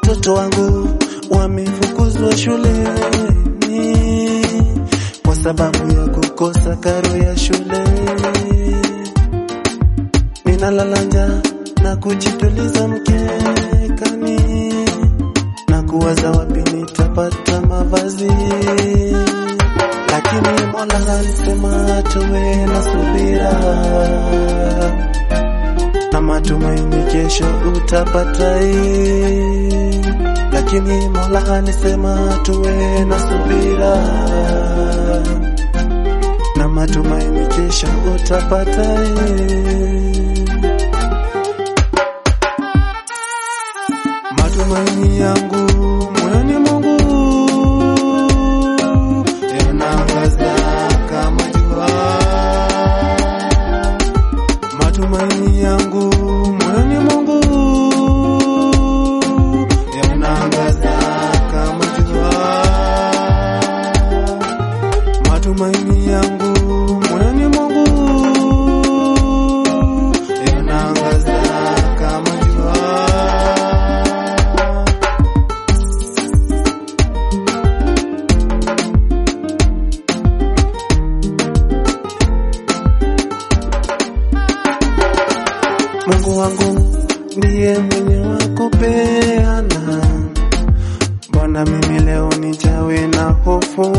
watoto wangu wamefukuzwa shuleni kwa sababu ya kukosa karo ya shule. Ninalala njaa na kujituliza mkekani na kuwaza wapi nitapata mavazi, lakini Mola alisema tuwe na subira na matumaini kesho utapata hii. Lakini Mola alisema tuwe na subira na matumaini kesho utapata hii. Matumaini yangu moyoni mwangu yanaangaza kama jua. Matumaini yangu moyoni mwangu yanaangaza kama jua. Matumaini yangu moyoni mwangu yanaangaza kama jua. Mungu wangu ndiye mwenye wa kupeana. Mbona mimi leo nijawe na hofu?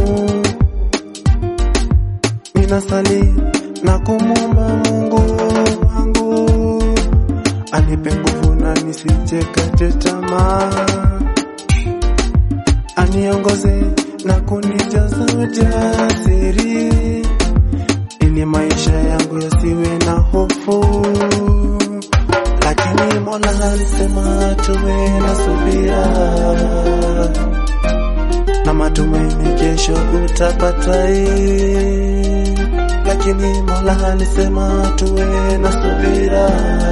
Ninasali na kumwomba Mungu wangu anipe nguvu na nisijekate tamaa, aniongoze na kunijaza ujasiri ili maisha yangu yasiwe na hofu. Lakini Mola alisema tuwe na subira na matumaini, kesho utapata hii. Lakini Mola alisema tuwe na subira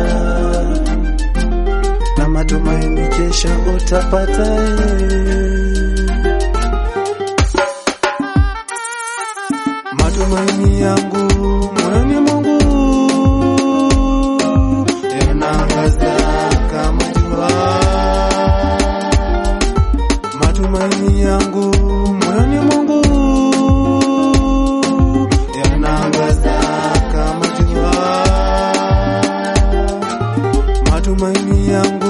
na matumaini, kesho utapata hii. Matumaini yangu moyoni mwangu yanaangaza kama jua. Matumaini yangu moyoni mwangu yanaangaza kama jua. Matumaini yangu